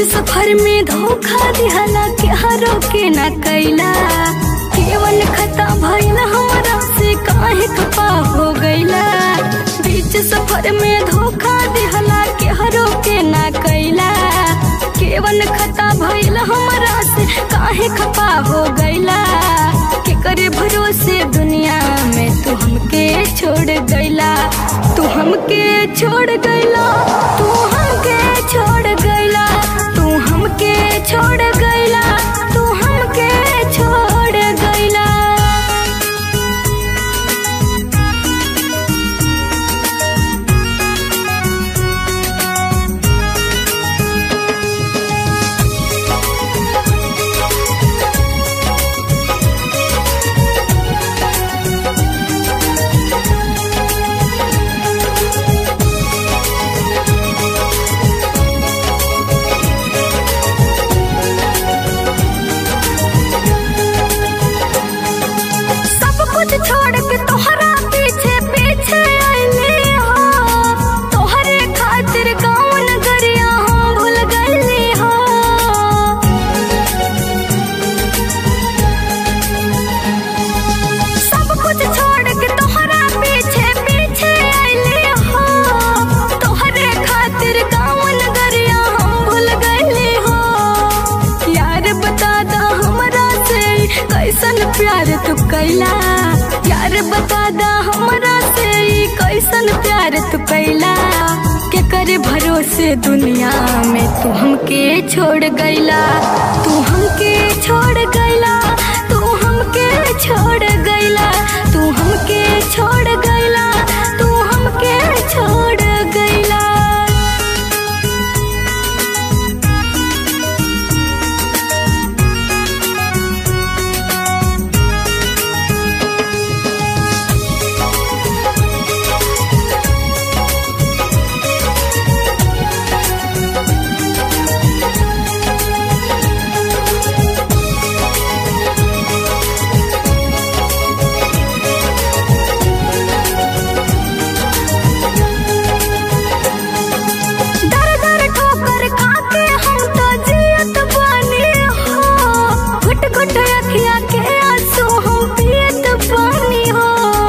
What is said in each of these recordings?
सफर में धोखा दिहला के हरो के न कैला केवल खता भइल हमरा से काहे खपा हो गइला बीच सफर में धोखा दिहला के हरो के न कैला केवल खता भइल हमरा से काहे खपा हो गइला के करे भरोसे दुनिया में तू हमके छोड़ गइला तू हमके छोड़ गइला तू हमके छोड़ गइला तू हमके छोड़ गइला तू हमके छोड़ गइला सब कुछ छोड़ के तोहरा पीछे पीछे आईली हो तोहरे खातिर गाँव नगरिया हम भूल गईली हो सब कुछ छोड़ के तोहरा पीछे पीछे आईली हो तोहरे खातिर गाँव नगरिया हम भूल गईली हो यार बता दा हमरा से कैसन प्यार तू कैला यार बता दा हमरा से कैसन प्यार तू कैला के करे भरोसे दुनिया में तू हमके छोड़ गईला तू हमके छोड़ गईला तू हमके छोड़ गईला तू हमके छोड़ गईला तू हमके छोड़ गईला दर दर ठोकर खाके हम तो जियत बानी हो घुट घुट अखिया के आंसू हम पियत बानी हो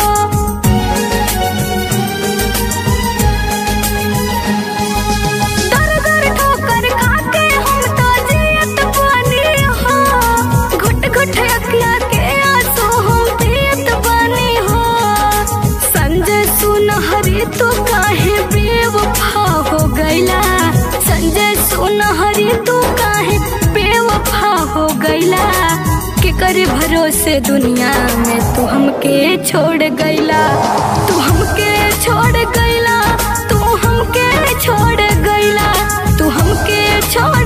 दर दर ठोकर खाके हम तो जियत बानी हो घुट घुट अखिया के आंसू हम पियत बानी हो संजय सुनहरी तू काहे बेवफा हो गईला संजय सुनहरी तू काहे बेवफा हो गईला के करे भरोसे दुनिया में तू हमके छोड़ गईला तू हमके छोड़ गईला तू हमके छोड़ गईला तू हमके छोड़